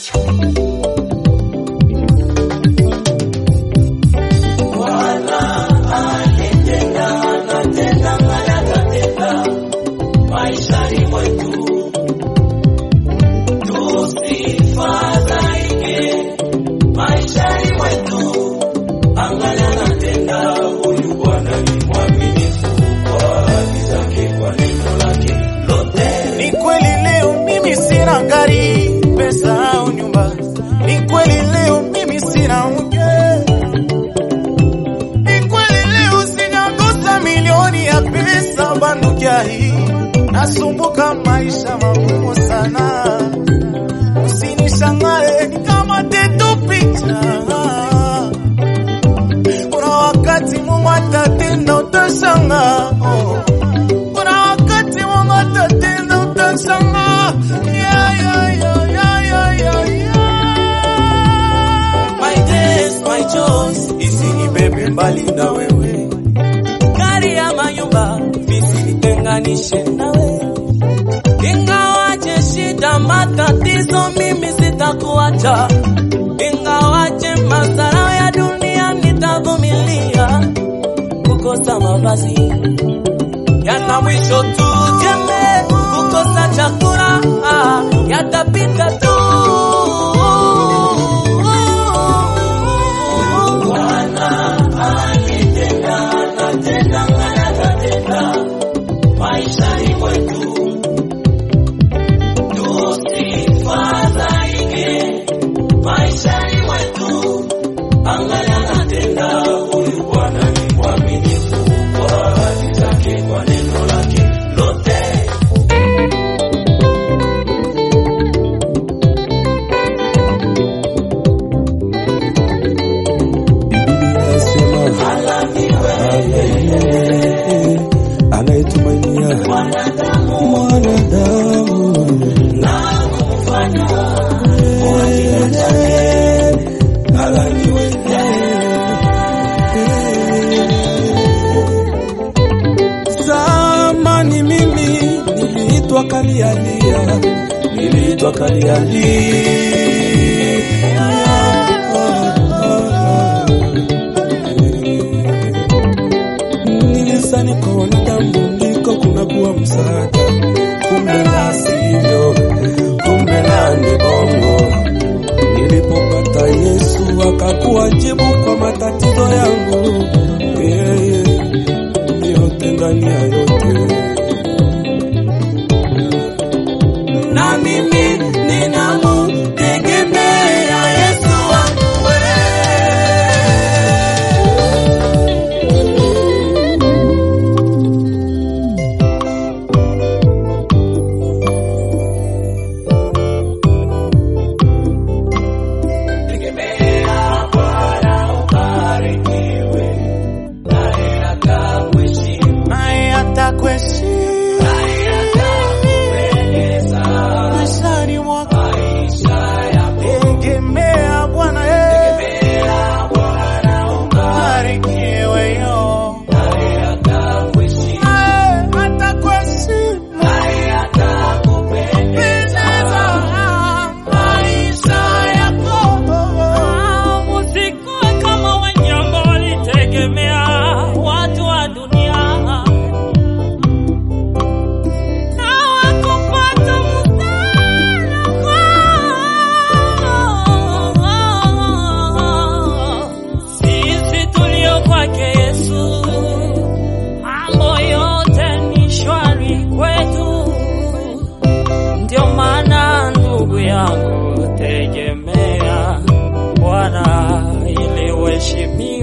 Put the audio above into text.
Ni kweli leo mimi sina gari, pesa au nyumba. Ni kweli leo mimi sina mke. Ni kweli leo sijakosa milioni ya pesa bandukia hii. Nasumbuka maisha magumu sana. Usinishangae nikamate tu picha. Kuna wakati Mungu atatenda utashangaa. Oh. Kuna wakati Mungu atatenda utashangaa. Yeah, yeah, yeah, yeah, yeah, yeah, yeah. My days, my chores, Isinibebe mbali na wewe. gari ya manyumba visinitenganishe nawe, ingawaje shida matatizo, mimi sitakuacha, ingawaje madhara ya dunia nitavumilia, kukosa mavazi yana mwisho tu, jembe kukosa chakula ah, yatapita tu. maishani mwetu tusifadhaike, maishani mwetu angalia anatenda. Huyu Bwana ni mwaminifu kwa ahadi zake, kwa neno lake lote. anayetumainia mwanadamu zamani mimi niliitwa kalialia niliitwa kalialia Nilisani kwa wanadamu ndiko kunakuwa msaada, kumbe la sivyo, kumbe la ni bongo. Nilipopata Yesu akakuwa jibu kwa matatizo yangu, yeye yote ndani ya yote. na mimi ninamutegemea Yesu wangu wewe. Tegemea Bwana ubarikiwe, naye atakuheshimu, Naye atakuheshimu naye atakupendeza maishani mwako. maisha yako. Tegemea Bwana, eh, Tegemea Bwana barikiwe yo. naye atakuheshimu, Naye atakuheshimu naye atakupendeza maisha yako. Usikuwe kama wenye ambao walitegemea watu wa dunia hawakupata msaada kwao. Sisi tulio kwake Yesu, mambo yote ni shwari kwetu. Ndio maana ndugu yangu, tegemea Bwana ili uheshimiwe.